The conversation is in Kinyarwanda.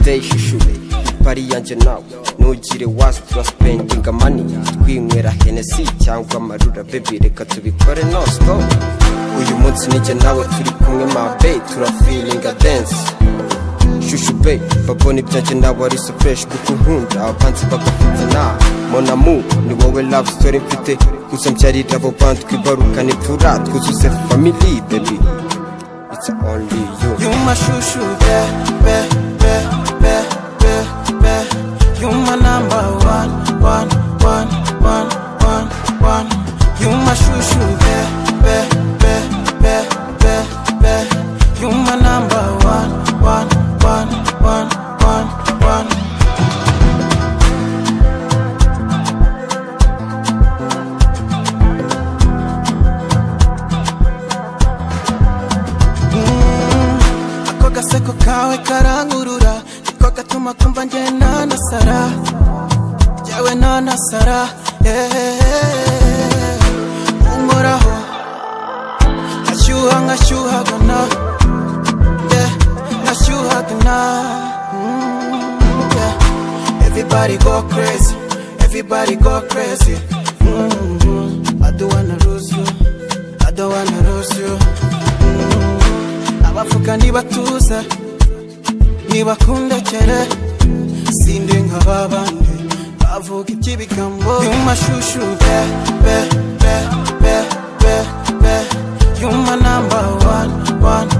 play shushure ipari yanjye nawe ntugire wazi turasipendinga mani twinywera henesi cyangwa amarura bebi reka tubikore no stop uyu munsi nijye nawe turi kumwe mabe turafilinga dance shushube babona ibyanjye nawe ari so fresh kuko nkunda abapanzi bagafite na monamu ni wowe love story mfite gusa mbyarira abo bantu twibarukane tura twuzuze family baby it's only you You my shoo shoo, be, be, be, be, be, be. You my number one, one, one, one, one, one. You my shoo shoo, be, be, be, be, be, be. You my number one, one, one, one, one, one. Ako gaseko kawe karangurura Niko gatuma kumva njye nanasara Njyewe nanasara yeah. Unkoraho Nkashyuha nkashyuhagana yeah. Nkashyuhagana mm, yeah. Everybody go crazy Everybody go crazy mm, I don't wanna lose you I don't wanna lose you abavuga ntibatuze ntibakundekere sindi nka ba bandi bavuga iby'ibigambo y'umashushu be be be be be be yuma namba one one